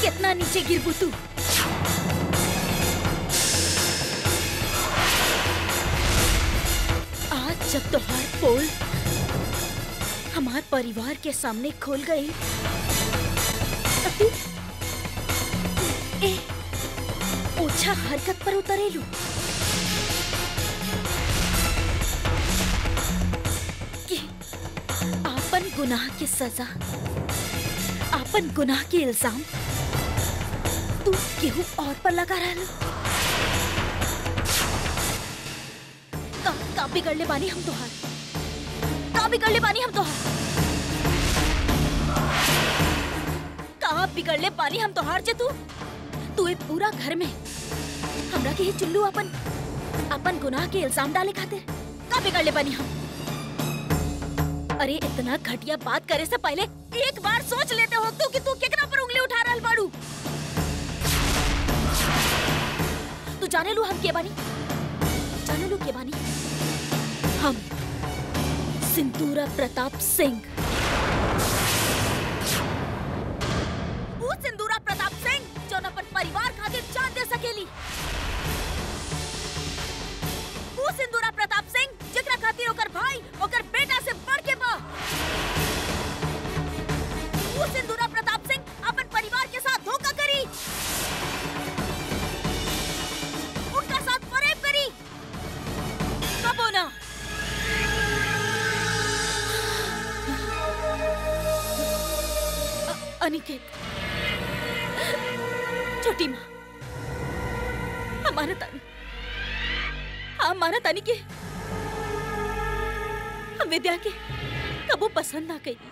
कितना नीचे गिरबू तू आज जब तोहार पोल हमार परिवार के सामने खोल गई तो तू ए ओछा हरकत पर उतरेलू कि आपन गुनाह की सजा आपन गुनाह के इल्जाम तू केहू और पर लगा रहलू का का बिगड़ले बानी हम तोहार का बिगड़ले बानी हम तोहार का बिगड़ले बानी हम तोहार जे तू तू ए पूरा घर में हमरा के ही चुल्लू अपन अपन गुनाह के इल्जाम डाले खातिर का बिगड़ले बानी हम अरे इतना घटिया बात करे से पहले एक बार सोच लेते हो तू कि तू केकरा पर उंगली उठा रहल बाड़ू तू जाने लू हम के बानी जाने लू के बानी हम सिंदूरा प्रताप सिंह वो सिंदूरा प्रताप सिंह जो अपन परिवार खातिर जान दे सकेली वो सिंदूरा प्रताप सिंह जेकरा खातिर ओकर भाई ओकर बेटा से बढ़ के बा वो सिंदूरा प्रताप सिंह अपन परिवार के साथ धोखा करी उनका साथ फरेब करी कब होना अ- अनिकेत छोटी माँ हमारा तानी हमारा तानी के हम विद्या के कबो पसंद ना करी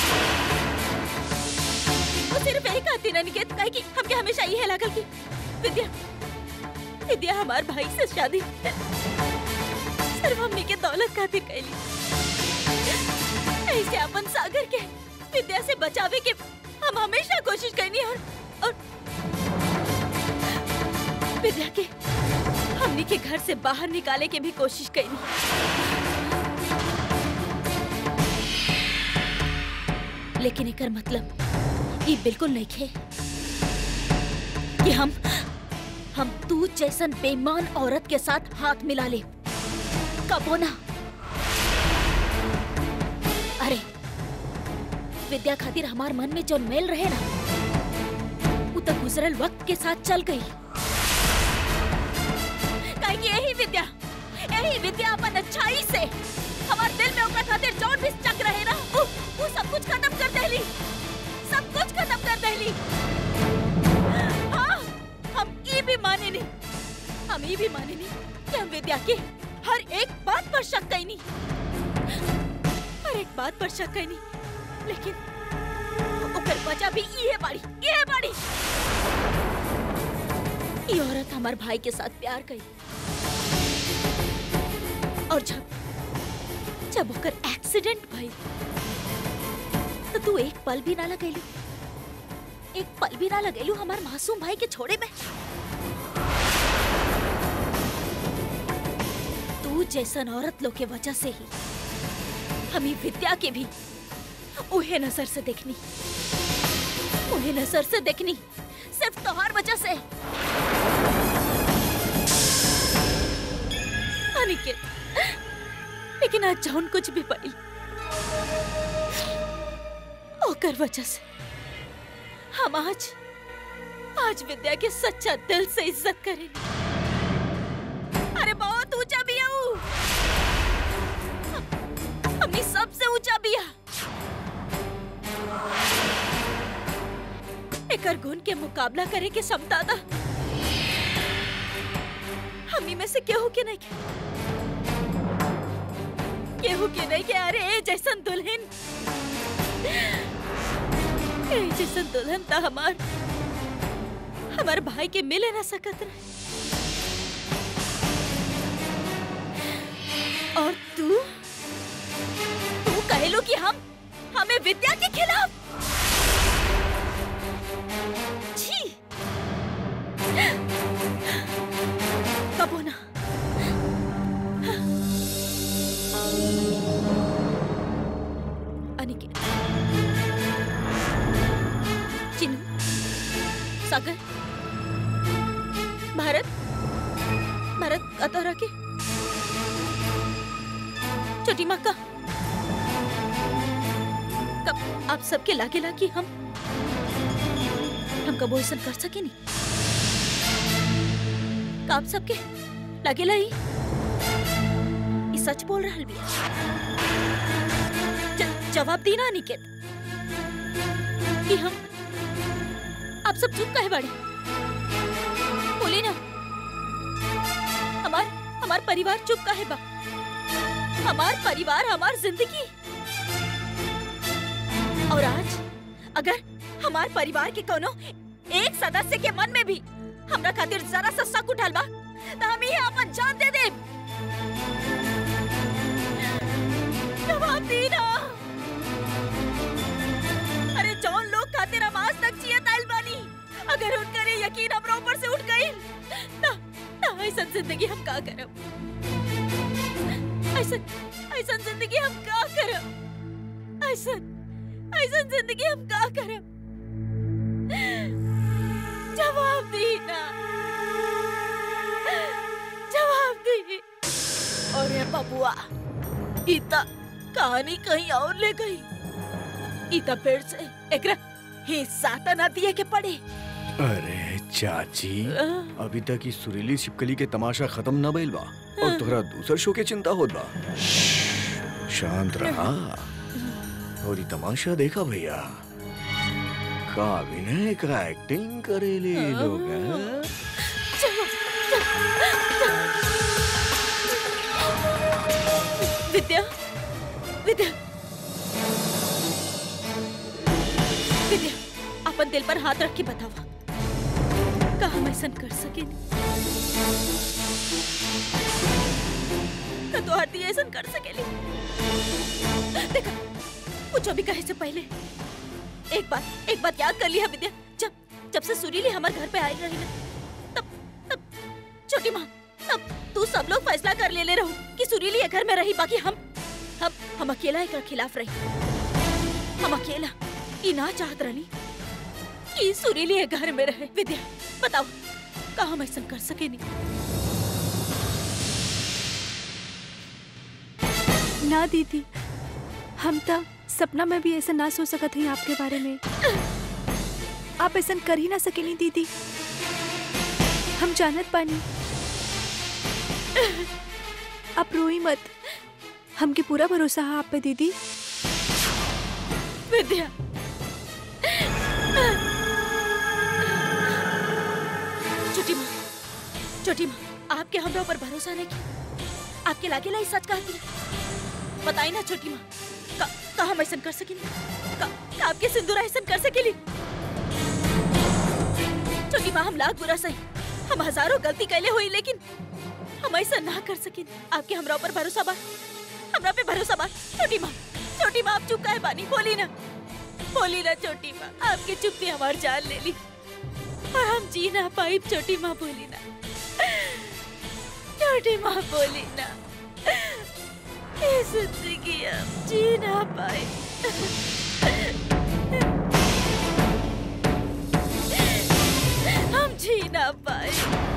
वो सिर्फ यही कहती ना निकेत कहे कि हमके हमेशा यही लागल कि विद्या विद्या हमार भाई से शादी सिर्फ हमने के दौलत खातिर कैली ऐसे अपन सागर के विद्या से बचावे के हम हमेशा कोशिश करनी और और विद्या के हमने के घर से बाहर निकाले के भी कोशिश करनी लेकिन एकर मतलब ये बिल्कुल नहीं खे कि हम हम तू जैसन बेईमान औरत के साथ हाथ मिला ले कबो ना अरे विद्या खातिर हमार मन में जो मेल रहे ना वो तो गुजरल वक्त के साथ चल गई काहे कि यही विद्या यही विद्या अपन अच्छाई से हमार दिल में ओकरा खातिर जौन भी चक रहे ना वो वो सब कुछ खत्म कर देली सब कुछ खत्म कर देली हाँ हम ये भी माने नहीं हम ये भी माने नहीं कि हम विद्या के हर एक बात पर शक कई नहीं हर एक बात पर शक कई नहीं लेकिन ओकर वजह भी ये बाड़ी ये बाड़ी ये औरत हमार भाई के साथ प्यार कई और जब जब ओकर एक्सीडेंट भई तो तू एक पल भी ना लगैलू एक पल भी ना लगैलू हमार मासूम भाई के छोड़े में तू जैसन औरत लोग के वजह से ही हमें विद्या के भी उहे नजर से देखनी उहे नजर से देखनी सिर्फ तोहार वजह से अनिकेत लेकिन आज जौन कुछ भी पाइल ओकर वजह से हम आज आज विद्या के सच्चा दिल से इज्जत करें अरे बहुत ऊंचा भी है ऊ। हमनी सबसे ऊंचा बिया एकर गुण के मुकाबला करे के क्षमता था हमनी में से केहू के नहीं के केहू के नहीं के अरे ए जैसन दुल्हन ए जैसन दुल्हन था हमार हमार भाई के मिले ना सकत रहे और तू तू कहलो कि हम हमें विद्या के खिलाफ छी कबो ना अनिकेत चिन्नू सागर भारत भारत आता रहा के छोटी माँ का कब आप सबके लागे ला कि हम हम कबो ऐसा कर सके नहीं का आप सबके लागे ला ही ई सच बोल रहा बिया ज- जवाब दी ना अनिकेत कि हम आप सब चुप काहे बाड़े बोली ना हमार हमार परिवार चुप काहे बा हमार परिवार हमार जिंदगी और आज अगर हमार परिवार के कोनो एक सदस्य के मन में भी हमरा खातिर जरा सा शक उठल बा त हम ही अपन जान दे देब जवाब दी ना अरे जौन लोग खातिर हम आज तक जियत आइल बानी अगर उनकर ये यकीन हमरा ऊपर से उठ गई ना ना ऐसा जिंदगी हम का करब ऐसा ऐसा जिंदगी हम का करब ऐसा ऐसा जिंदगी हम का करब जवाब दी ना जवाब दी और ये बबुआ इता कहानी कहीं और ले गई इता फिर से एकरा हिस्सा त ना दिए के पड़े अरे चाची अ, अभी तक इस सुरीली छिपकली के तमाशा खत्म न भइल बा और तोहरा दूसर शो के चिंता होत बा शांत रहा और ये तमाशा देखा भैया का अभिनय का एक्टिंग करेले ये लोग हैं? चलो, विद्या विद्या विद्या अपन दिल पर हाथ रख के बतावा का हम ऐसा कर सके का तो आरती ऐसा कर सकेली देखा कुछ अभी कहे से पहले एक बात एक बात याद कर लिया विद्या जब जब से सुरीली हमारे घर पे आई रही ना तब तब छोटी माँ तब तू सब लोग फैसला कर ले ले रहो कि सुरीली ये घर में रही बाकी हम हम हम अकेला एक खिलाफ रही हम अकेला ई ना चाहत रही कि सुरीली ये घर में रहे विद्या बताओ का हम ऐसा कर सके नहीं ना दीदी हम तो सपना में भी ऐसा ना सोच सकत हई आपके बारे में आप ऐसा कर ही ना सकेनी दीदी हम जानत पानी आप रोई मत हमके पूरा भरोसा है आप पे दीदी विद्या छोटी माँ छोटी माँ आपके हमरा ऊपर भरोसा नहीं किया आपके लागे लाई सच कह दिया बताई ना छोटी माँ का, का हम ऐसा कर सकेंगे का, का आपके सिंदूर ऐसा कर सकेली छोटी माँ हम लाख बुरा सही हम हजारों गलती कैले हुई लेकिन हम ऐसा ना कर सके आपके हमरा ऊपर भरोसा बा हमरा पे भरोसा बा छोटी माँ छोटी माँ आप चुप काहे बानी बोली ना बोली ना छोटी माँ आपकी चुप्पी हमार जान ले ली और हम जी ना पाई छोटी माँ बोली ना छोटी माँ बोली ना ये जिंदगी हम जी ना पाए हम जी ना पाए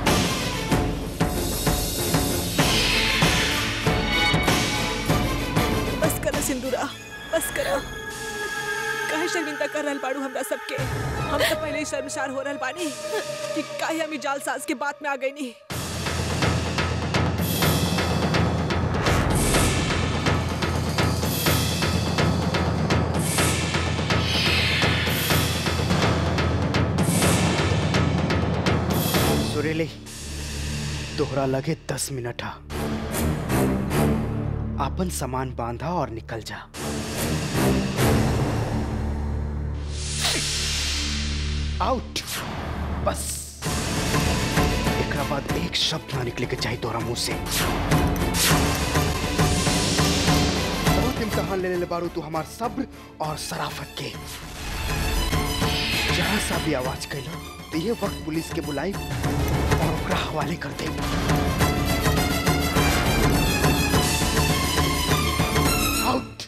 बस करो सिंदूरा बस करो काहे शर्मिंदा कर रहल बाड़ू हमरा सबके हम तो पहले ही शर्मसार हो रहल बानी कि काहे हम ई जाल साज के बात में आ गई नी सुरीली तोहरा लगे दस मिनट हा आपन सामान बांधा और निकल जा आउट बस एकरा बाद एक शब्द ना निकले के चाहिए तोहरा मुंह से बहुत इम्तहान ले ले बारू तू हमार सब्र और सराफत के जरा सा भी आवाज कैला तो ये वक्त पुलिस के बुलाई और ओकरा हवाले कर दे आउट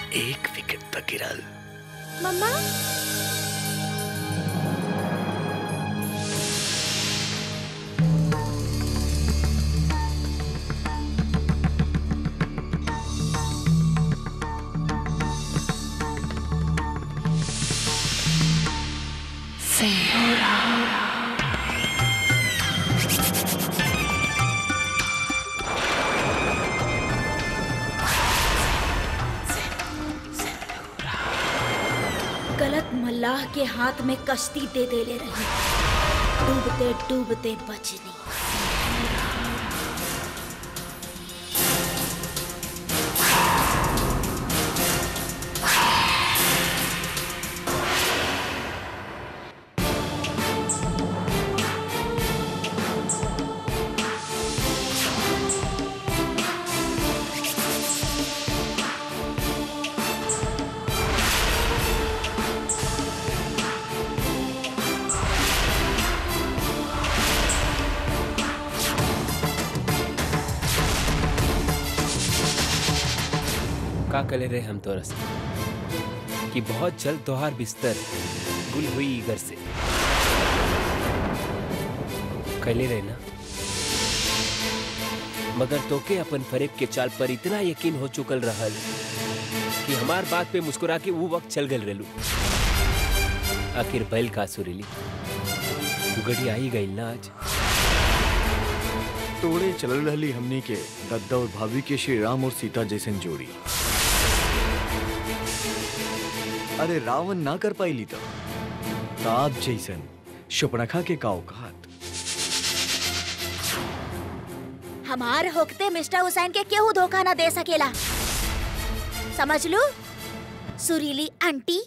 एक विकेट तक गिरल मम्मा गलत मल्लाह के हाथ में कश्ती दे दे ले रही डूबते डूबते बचनी का कले रहे हम तोरस कि बहुत जल्द तोहार बिस्तर गुल हुई घर से कले रहे ना मगर तोके अपन फरेब के चाल पर इतना यकीन हो चुकल रहल कि हमार बात पे मुस्कुरा के वो वक्त चल गल रेलू आखिर बैल का सुरीली उगड़ी आई गई ना आज तोड़े चलल रहली हमनी के दद्दा और भाभी के श्री राम और सीता जैसन जोड़ी अरे रावण ना कर पाईली तो ताप जैसन शुपनखा के का औकात हमार होकते मिस्टर हुसैन के केहू धोखा ना दे सकेला समझ लू सुरीली आंटी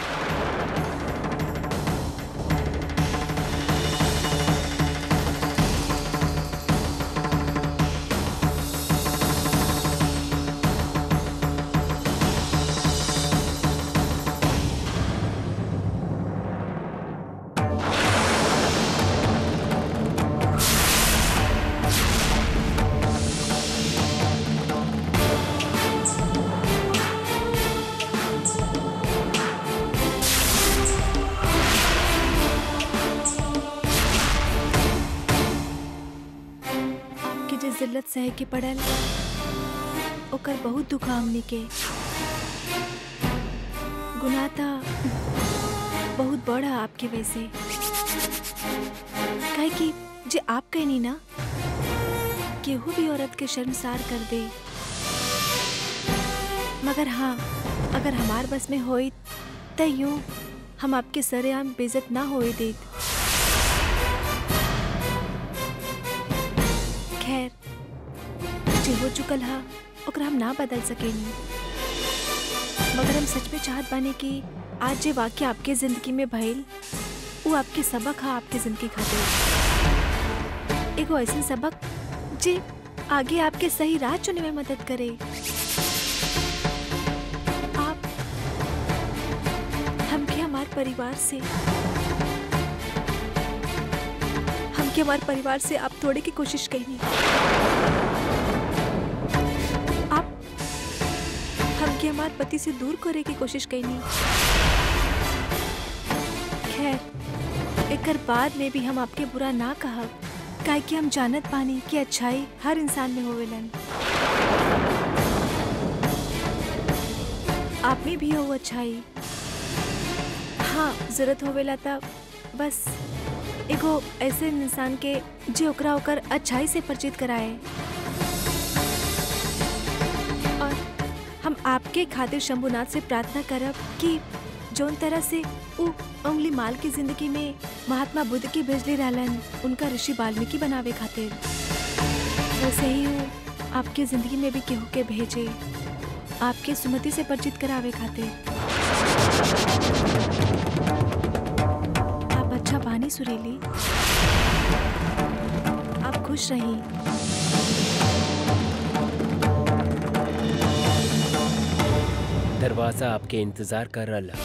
आपके जे जिल्लत सह के पड़ल ओकर बहुत दुख हमनी के गुनाह था बहुत बड़ा आपके वैसे काहे कि जे आप कहनी ना केहू भी औरत के शर्मसार कर दे मगर हाँ अगर हमार बस में होई त यूं हम आपके सरेआम बेइज्जत ना होए देत खैर जे हो चुकल हा ओकरा हम ना बदल सकेनी मगर हम सच में चाहत बानी कि आज जे वाक्य आपके जिंदगी में भइल वो आपके सबक हा आपके जिंदगी खातिर एगो ऐसा सबक जे आगे आपके सही राह चुने में मदद करे आप हमके हमार परिवार से हमके हमारे परिवार से आप थोड़े की कोशिश करनी आप हमके हमारे पति से दूर करे की कोशिश करनी खैर एकर बाद में भी हम आपके बुरा ना कहब काहे कि हम जानत पानी कि अच्छाई हर इंसान में होवेलन आप में भी हो अच्छाई हाँ जरूरत होवेला तब बस एगो ऐसे इंसान के जे ओकरा ओकर अच्छाई से परिचित कराए और हम आपके खातिर शंभुनाथ से प्रार्थना करब कि जौन तरह से उ उंगली माल की जिंदगी में महात्मा बुद्ध की भेजले रहलन उनका ऋषि वाल्मीकि बनावे खातिर वैसे ही वो आपके जिंदगी में भी केहू के भेजे आपके सुमति से परिचित करावे खातिर आप अच्छा बानी सुरीली आप खुश रही दरवाजा आपके इंतजार कर रहा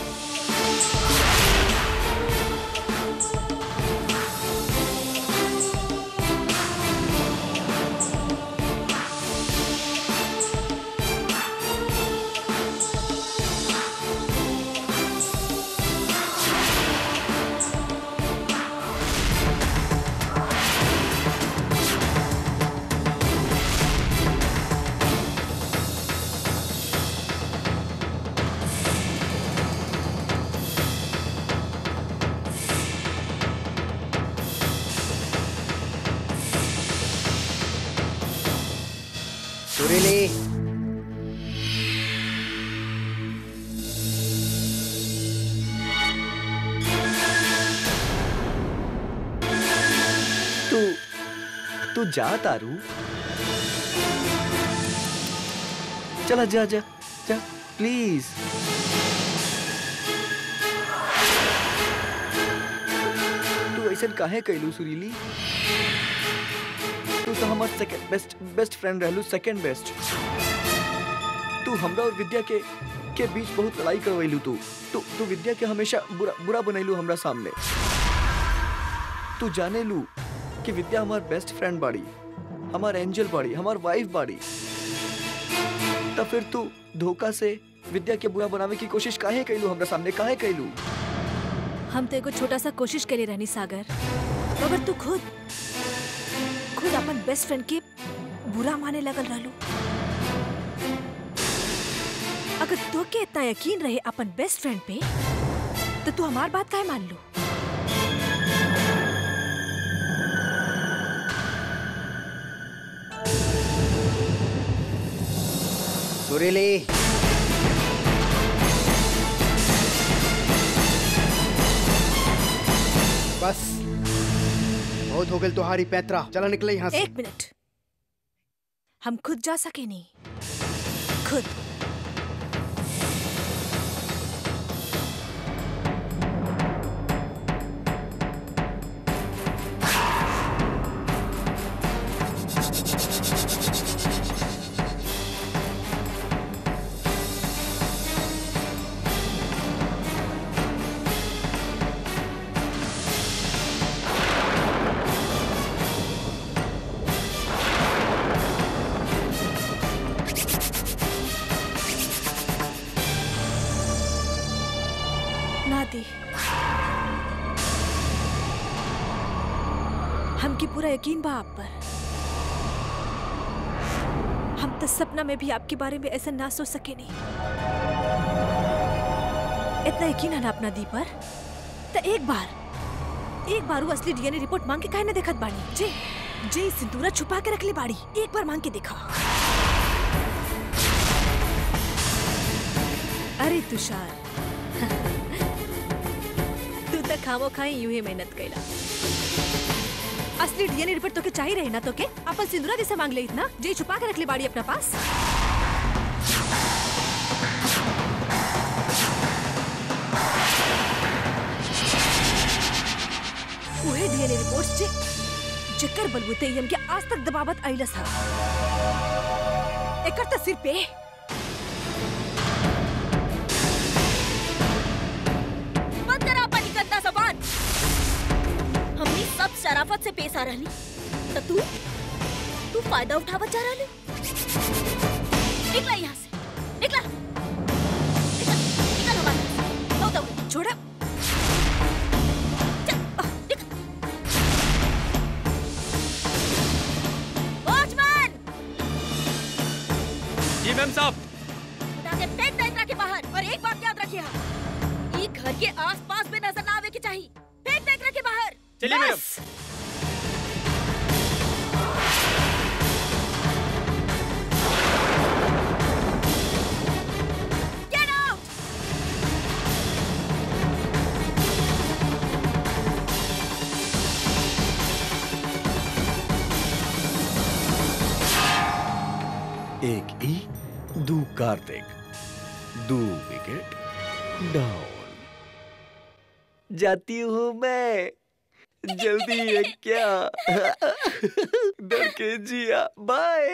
तू जा तारू चला जा जा जा प्लीज तू ऐसा काहे कैलू सुरीली तू तो हमार सेकंड बेस्ट बेस्ट फ्रेंड रहलू सेकंड बेस्ट तू हमरा और विद्या के के बीच बहुत लड़ाई करवैलू तू तू तू विद्या के हमेशा बुरा बुरा बनैलू हमरा सामने तू जाने लू कि विद्या हमार बेस्ट फ्रेंड बाड़ी हमार एंजल बाड़ी हमार वाइफ बाड़ी तब फिर तू धोखा से विद्या के बुरा बनावे की कोशिश काहे कैलू हमरा सामने काहे कैलू हम तो एगो छोटा सा कोशिश के लिए रहनी सागर मगर तू खुद खुद अपन बेस्ट फ्रेंड के बुरा माने लगल रहलू अगर तो के इतना यकीन रहे अपन बेस्ट फ्रेंड पे तो तू हमार बात काहे मान लू सुरीली बस बहुत हो गई तुम्हारी पैतरा चला निकले यहाँ से एक मिनट हम खुद जा सके नहीं खुद ना दी हमकी पूरा यकीन बा आप पर हम तो सपना में भी आपके बारे में ऐसा ना सोच सके नहीं इतना यकीन है ना अपना दी पर तो एक बार एक बार वो असली डीएनए रिपोर्ट मांग के काहे ना देखत बाड़ी जे जे सिंदूरा छुपा के रख ले बाड़ी एक बार मांग के देखा अरे तुषार तू तो खामो खाई यूं ही मेहनत कैला असली डीएनए रिपोर्ट तो के चाहिए रहे ना तो के अपन सिंदूरा दिसे मांग ले इतना जे छुपा के रख ले बाड़ी अपना पास उहे डीएनए रिपोर्ट्स जे जेकर बलबूते ही हमके आज तक दबावत आइलस हा एकर त सिर पे बंद करा अपन गंदा जबान हमनी सब शराफत से पेश आ रहली तो तू तू फायदा उठावत जा रहली निकला यहाँ से निकला निकल निकल हमारे यहाँ से। बहुत हो गई। छोड़ा चल, आह, निकल। वॉचमैन जी मैम साहब उठा के फेंक दे एकरा के बाहर और एक बात याद रखिए ई घर के आस-पास में नजर ना आवे के चाहिए फेंक दे एकरा के बाहर चलिए मैडम। बस। Get out! एक ई दू कार्तिक दो विकेट डाउन जाती हूँ मैं जल्दी है क्या डर के जिया बाय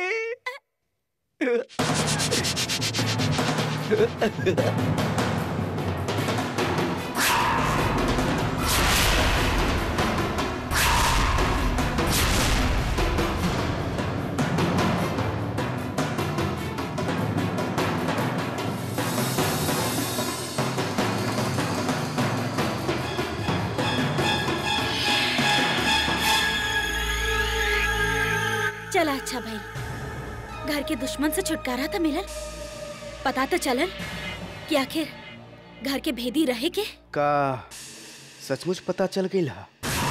चला अच्छा भाई घर के दुश्मन से छुटकारा तो मिलल पता तो चलल कि आखिर घर के भेदी रहे के का सचमुच पता चल गई हा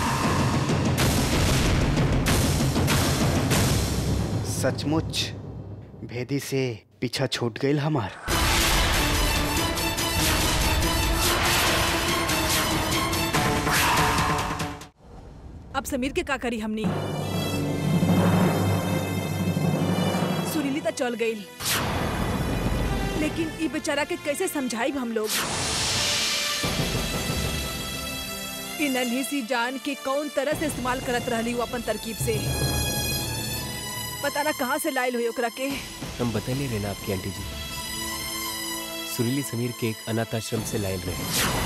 सचमुच भेदी से पीछा छूट गई हमार अब समीर के का करी हमनी चल गई लेकिन ई बेचारा के कैसे समझाई हम लोग ई नन्ही सी जान के कौन तरह से इस्तेमाल करत रहली वो अपन तरकीब से पता ना कहाँ से लायल हुई ओकरा के हम बतले रहे ना आपकी आंटी जी सुरीली समीर के एक अनाथ आश्रम से लायल रहे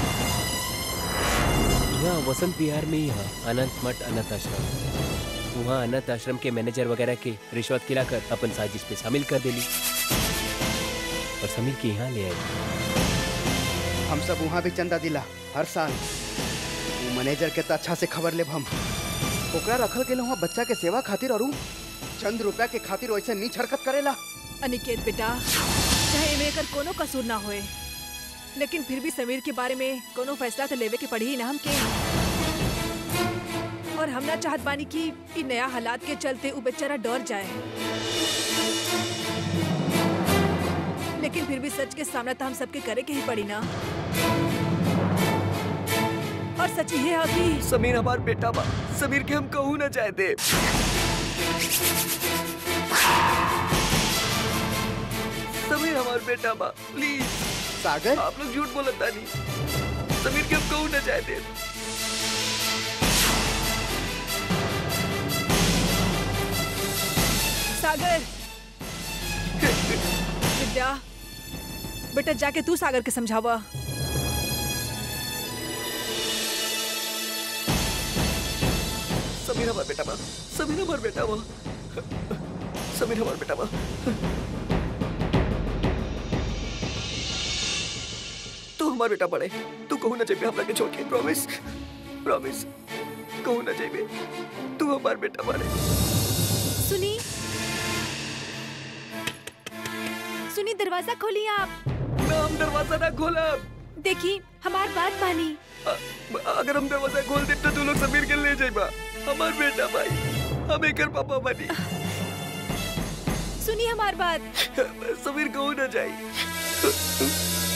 यहाँ वसंत विहार में ही यहाँ अनंत मठ अनाथ आश्रम वहाँ अनाथ आश्रम के मैनेजर वगैरह के रिश्वत खिलाकर अपन साजिश पे शामिल कर देली और समीर के यहाँ ले आए हम सब वहाँ भी चंदा दिला हर साल वो मैनेजर के तो अच्छा से खबर लेब हम ओकरा रखल गेल वहाँ बच्चा के सेवा खातिर और उ चंद रुपया के खातिर वैसे नीच हरकत करेला अनिकेत बेटा चाहे एमे एकर कोनो कसूर ना होए लेकिन फिर भी समीर के बारे में कोनो फैसला तो लेवे के पड़ी ही ना हमके और हम ना चाहत बानी कि इ नया हालात के चलते उ बेचारा डर जाए लेकिन फिर भी सच के सामना तो हम सबके करे के ही पड़ी ना और सच ये है कि समीर हमार बेटा बा समीर के हम कहू ना चाहते समीर हमार बेटा बा प्लीज सागर आप लोग झूठ बोलता नहीं समीर के हम कहू ना चाहते सागर विद्या बेटा जाके तू सागर के समझावा समीर हमार बेटा बा समीर हमार बेटा बा समीर हमार बेटा बा तू हमार बेटा पड़े तू कहू ना चाहिए हमरा के छोड़ के प्रॉमिस प्रॉमिस कहू ना चाहिए तू हमार बेटा पड़े सुनी सुनी दरवाजा खोलिए आप ना हम दरवाजा ना खोला देखी हमार बात मानी अ- अगर हम दरवाजा खोल दे तो तू लोग समीर के ले जाइबा हमार बेटा भाई हम एकर पापा बनी सुनी हमार बात समीर कहू ना जाई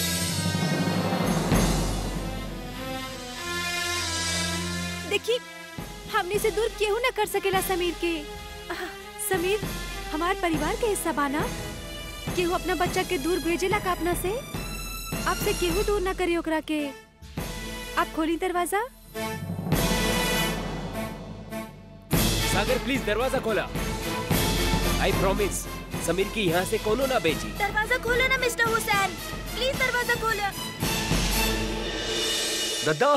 देखी हमने से दूर केहू ना कर सकेला समीर के आह, समीर हमार परिवार के हिस्सा बाना केहू अपना बच्चा के दूर भेजेला का अपना से आपसे केहू दूर ना करी ओकरा के आप खोली दरवाजा सागर प्लीज दरवाजा खोला आई प्रॉमिस समीर की यहाँ से कोनो ना बेची दरवाजा खोलो ना मिस्टर हुसैन प्लीज दरवाजा खोलो दद्दा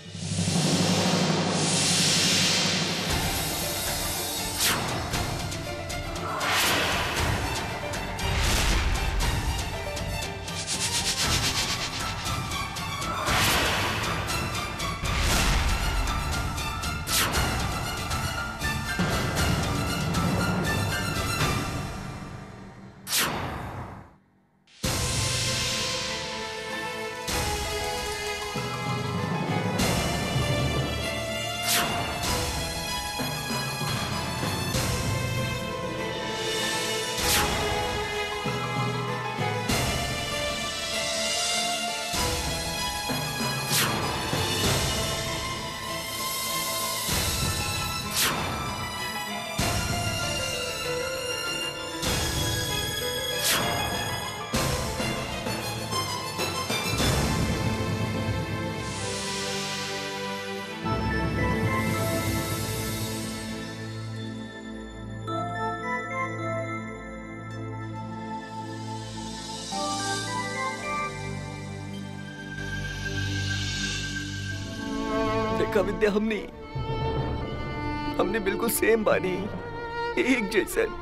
देखा विद्या हमने हमने बिल्कुल सेम बानी एक जैसन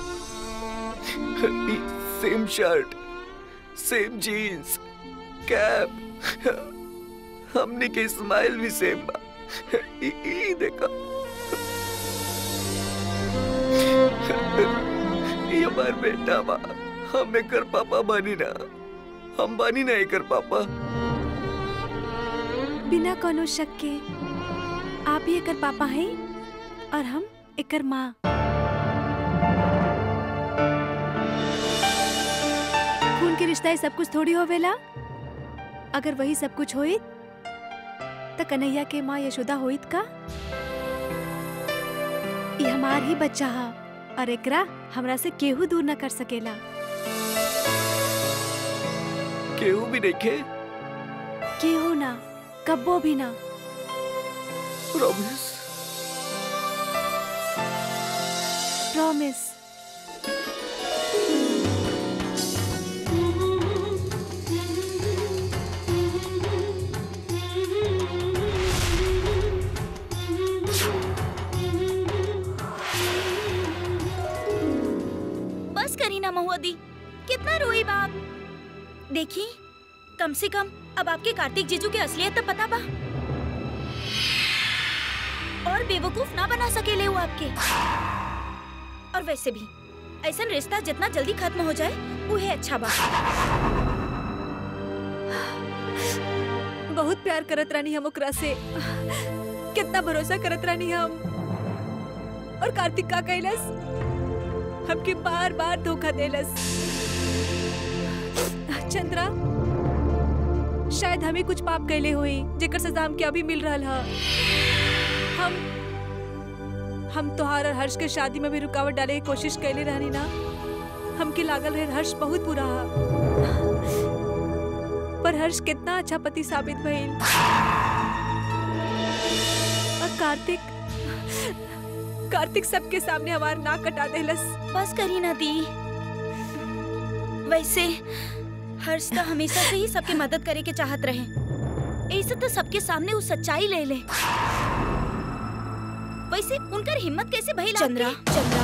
same shirt same jeans cap हमने के स्माइल भी सेम बा ई ई देखा ये हमार बेटा बा हम एकर पापा बानी ना हम बानी ना एकर पापा बिना कोनो शक के आप ही एकर पापा हैं और हम एकर माँ खून के रिश्ता ही सब कुछ थोड़ी होवेला अगर वही सब कुछ होइत त कन्हैया के माँ यशोदा होइत का ये हमार ही बच्चा हा और एकरा हमरा से केहू दूर न कर सकेला केहू भी देखे केहू ना कब्बो भी ना प्रॉमिस प्रॉमिस बस करी ना महुआ दी कितना रोई बाप देखी कम से कम अब आपके कार्तिक जीजू के असलियत तो पता बा और बेवकूफ ना बना सकेले वो आपके और वैसे भी ऐसा रिश्ता जितना जल्दी खत्म हो जाए उहे अच्छा बा बहुत प्यार करत रानी हम ओकरा से कितना भरोसा करत रानी हम और कार्तिक का कैलस हमके बार बार धोखा देलस चंद्रा शायद हमें कुछ पाप कैले हुई जेकर सजा हमके अभी मिल रहल ह हम हम तोहार और हर्ष के शादी में भी रुकावट डाले की कोशिश कैले रहनी ना हमके लागल रहे हर्ष बहुत बुरा हा पर हर्ष कितना अच्छा पति साबित भइल और कार्तिक कार्तिक सबके सामने हमार नाक कटा देलस बस करी ना दी वैसे हर्ष तो हमेशा से ही सबके मदद करे के चाहत रहे ऐसे तो सबके सामने वो सच्चाई ले ले वैसे उनकर हिम्मत कैसे भइल चंद्रा चंद्रा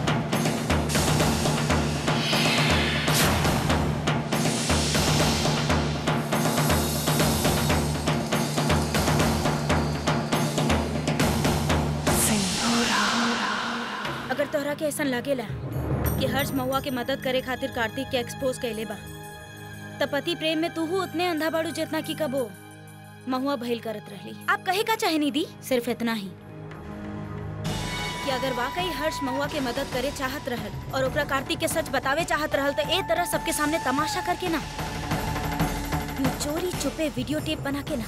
अगर तोहरा के ऐसा लागेला कि हर्ष महुआ के मदद करे खातिर कार्तिक के एक्सपोज कैले बा त पति प्रेम में तू उतने अंधा बाड़ू जितना की कबो महुआ भइल करत रहली आप कहे का चाहे दी सिर्फ इतना ही कि अगर वाकई हर्ष महुआ के मदद करे चाहत रहल और ओकरा कार्तिक के सच बतावे चाहत रहल तो ए तरह सबके सामने तमाशा करके ना यूं चोरी छुपे वीडियो टेप बना के ना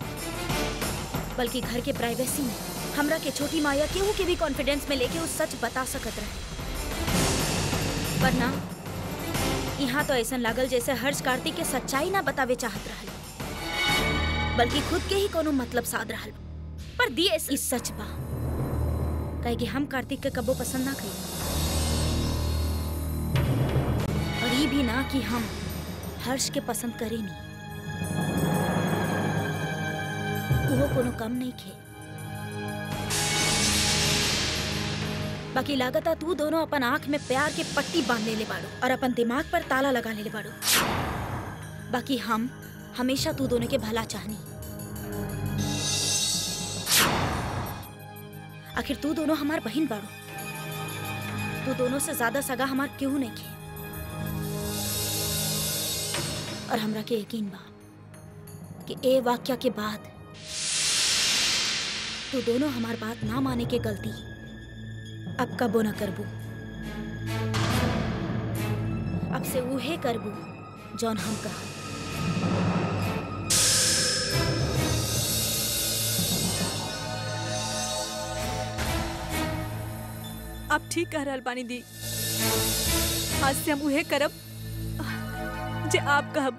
बल्कि घर के प्राइवेसी में हमरा के छोटी माया केहू के भी कॉन्फिडेंस में लेके उस सच बता सकत रहे वरना यहाँ तो ऐसा लागल जैसे हर्ष कार्तिक के सच्चाई ना बतावे चाहत रहल बल्कि खुद के ही कोनो मतलब साध रहल पर दिए ई सच बा कहे कि हम कार्तिक के कबो पसंद ना करी और ये भी ना कि हम हर्ष के पसंद करे नी वो कोनो कम नहीं खे बाकी लागता तू दोनों अपन आंख में प्यार के पट्टी बांध ले बाड़ो और अपन दिमाग पर ताला लगा ले बाड़ो बाकी हम हमेशा तू दोनों के भला चाहनी आखिर तू दोनों हमार बहन बाड़ो तू दोनों से ज्यादा सगा हमार क्यों नहीं खे और हमरा के यकीन बा कि ए वाक्या के बाद तू दोनों हमार बात ना माने के गलती अब कबो न करबू अब से उहे करबू जौन हम कहा आप ठीक कह रहल बानी दी आज से हम उहे करब जे आप कहब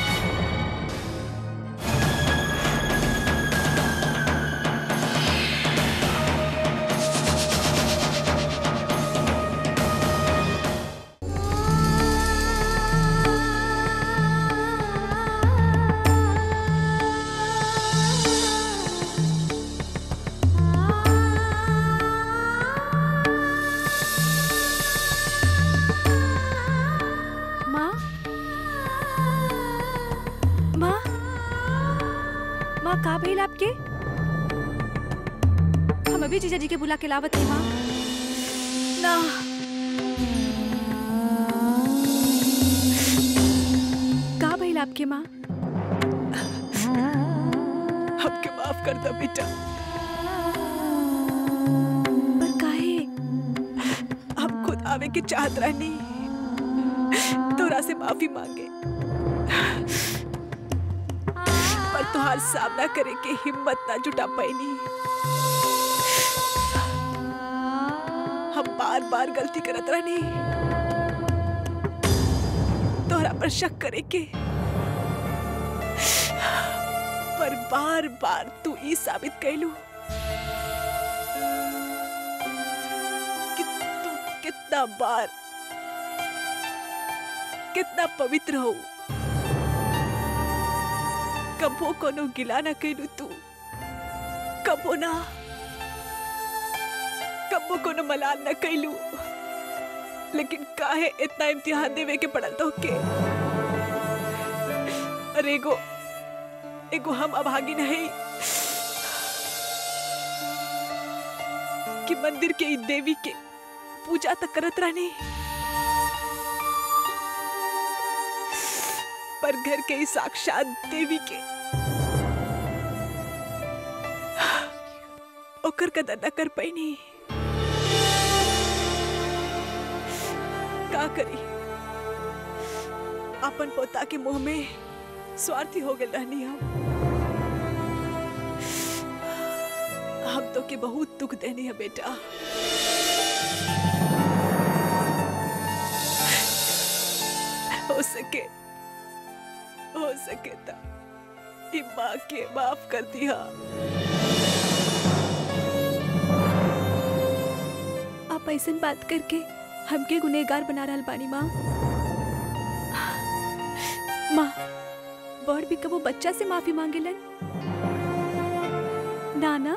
माँ माँ माँ का भइल आपके हम अभी जीजा जी के बुला के लावत थी माँ ना का भइल आपके माँ हमके माफ कर दो बेटा पर काहे हम खुद आवे के चाहत रहनी तोरा से माफी मांगे पर तुहार सामना करे के हिम्मत ना जुटा पैनी हम बार बार गलती करत रहनी तोहरा पर शक करे के पर बार बार तू ई साबित कैलू कि तू कितना बार कितना पवित्र हो कबो कोनो गिला ना कैलू तू कबो ना कबो कोनो मलाल न कैलू लेकिन काहे इतना इम्तिहान देवे के पड़ल तो के अरे एगो एगो हम अभागी नहीं कि मंदिर के ई देवी के पूजा तक करत रहनी पर घर के ई साक्षात देवी के ओकर कदर न कर पैनी का करी अपन पोता के मुंह में स्वार्थी हो गए रहनी हम हम तो के बहुत दुख देनी है बेटा हो सके हो सके तो ई माँ के माफ कर दिया आप ऐसन बात करके हमके गुनहगार बना रहल बानी माँ माँ बड़ भी कबो बच्चा से माफी मांगेलन ना ना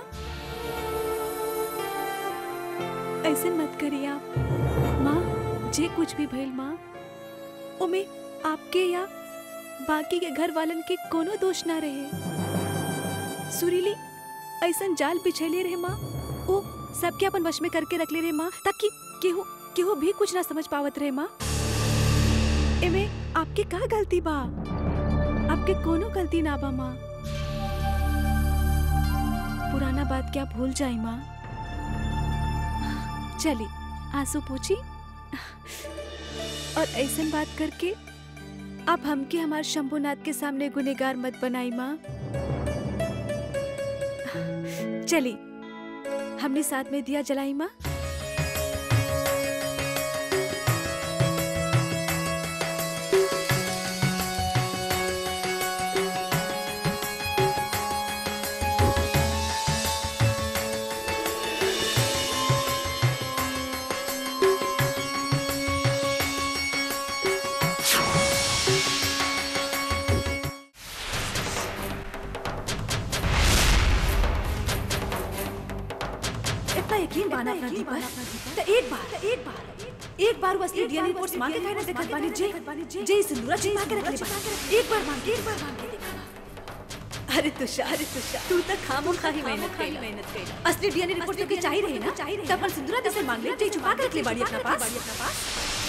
ऐसन मत करिए आप माँ जे कुछ भी भइल माँ ओमे आपके या बाकी के घर वालन के कोनो दोष ना रहे सुरीली ऐसन जाल बिछैले रहे माँ ओ सबके अपन वश में करके रख ले रहे माँ ताकि केहू केहू भी कुछ ना समझ पावत रहे माँ एमे आपके का गलती बा आपके कोनो गलती ना बा माँ पुराना बात क्या भूल जाई माँ चली आंसू पूछी और ऐसन बात करके आप हमके हमारे शंभुनाथ के सामने गुनेगार मत बनाई माँ चली हमने साथ में दिया जलाई माँ इतना यकीन बाना अपना दीपा तो एक बार एक बार एक बार वो असली डीएनए रिपोर्ट्स मांगे काहे ना देखत बानी जे जे सिंदूरा छिपा के रख ले बा एक बार मांग एक बार मांग के देखा अरे तुषार अरे तुषार तू तो खामो खाही मेहनत कइला मेहनत कइला असली डीएनए रिपोर्ट तो के चाहिए रहे ना तो अपन सिंदूरा जैसे मांग ले जे छुपा के रख ले बाड़ी अपना पास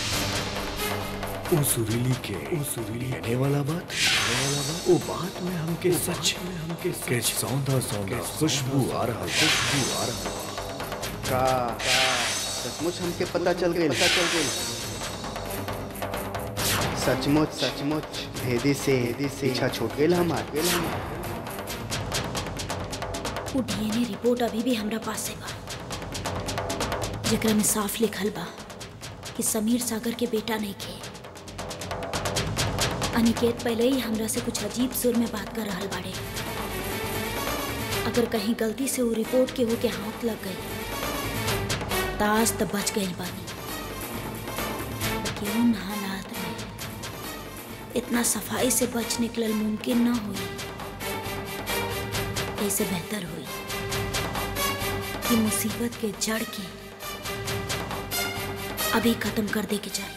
ओ सुरीली के ओ सुरीली कहने वाला बात कहने वाला बात ओ बात में हमके सच में हमके के सौंधा सौंधा खुशबू आ रहा खुशबू आ रहा का सचमुच हमके पता चल गई पता चल गई सचमुच सचमुच भेदी से भेदी से इच्छा छूट गई हमार गेल हमार वो डीएनए रिपोर्ट अभी भी हमरा पास है बा जेकरा में साफ लिखल बा कि समीर सागर के बेटा नहीं खे अनिकेत पहले ही हमरा से कुछ अजीब सुर में बात कर रहल बाड़े अगर कहीं गलती से वो रिपोर्ट के हो के हाथ लग गई ताज तब बच गई बानी लेकिन उन हालात में इतना सफाई से बच निकलल मुमकिन ना हुई ऐसे बेहतर हुई कि मुसीबत के जड़ के अभी खत्म कर दे के चाहिए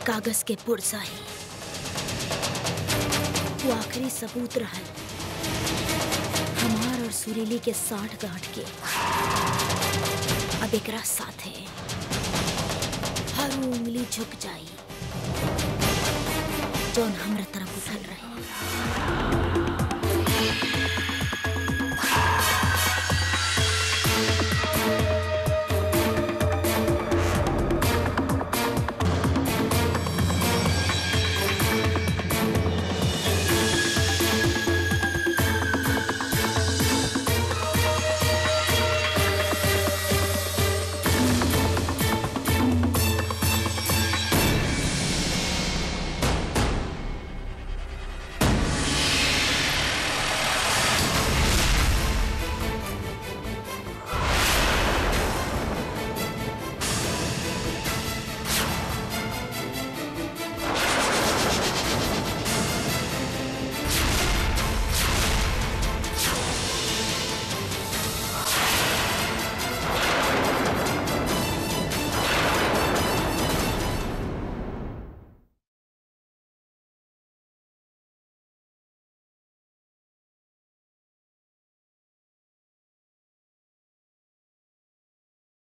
कागज के पुरसा ही वो आखिरी सबूत रहल हमार और सुरीली के साठ गांठ के अब एकरा साथे हर उंगली झुक जाई जौन हमरा तरफ उठल रहे